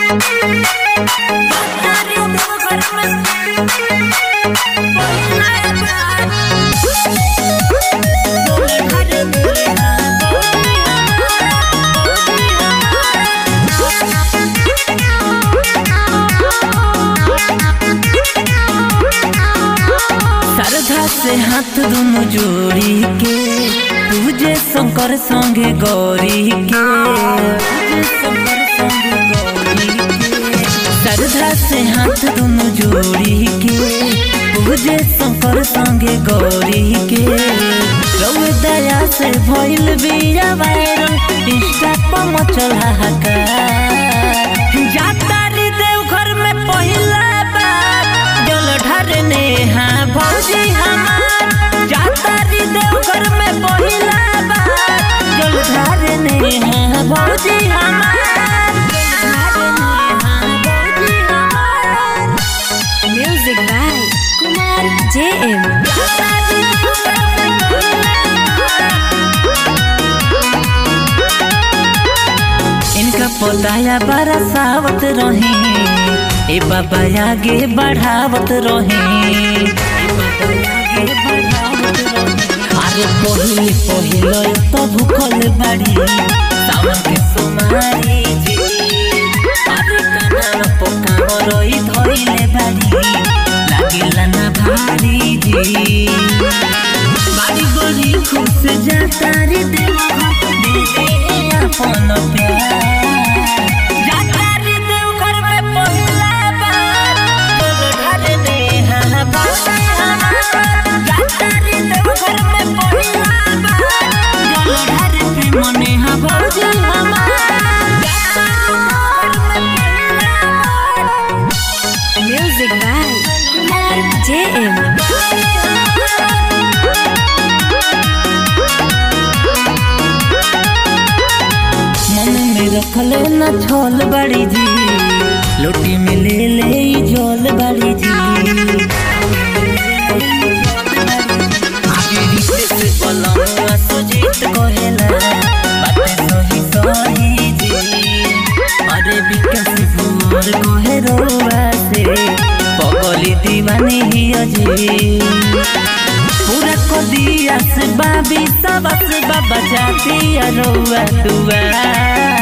श्रद्धा से हाथ दोनों जोड़ी के पूजे शंकर संगे गौरी के पूजे शंकर संगे गौरी के श्रद्धा से हाथ दोनों जोड़ी के पूजे शंकर संगे गौरी के रउए दया से भइल बिया वायरल इंस्टा पर मचल हाहाकार जाता रे देवघर में पहिला बार जल ढारने हाँ भौजी हमार जाता रे देवघर में पहिला बार जल ढारने हाँ भौजी हमार जल ढारने हाँ भौजी हमार Music by Kumar JM. जाता रे देवघर में पहिला इनका पौधाया बड़ा सावत रहे ए बाबा आगे बढ़ावत रहे अरे पहिले पहिले तो भूखल बाड़ी सावन के सोमारी जी अरे काना पोकाव रोई धोइले बाड़ी लागिला ना भारी जी बाड़ी बड़ी खुश जाता रे देवा दे दे अपन प्यार जाता रे देवघर में पहिला बार बोल ढारने हाँ बाबा हमार जाता रे देवघर में पहिला बार बोल ढारने मने हाँ भौजी हमार जाता रे देवघर में पहिला बार Music by Kumar JM. मन में रखल न छोल बड़ी जी लोटी में ले ले ई झोल बड़ी जी आगे रिश्ते से पलंगवा सुजीत कहेला बातें सही सही जी अरे विकास भोर कहे रोवा से पगली दीवानी ही अजी पूरा को दिया से बाबी सबस बाबा जाती रउआ दुआ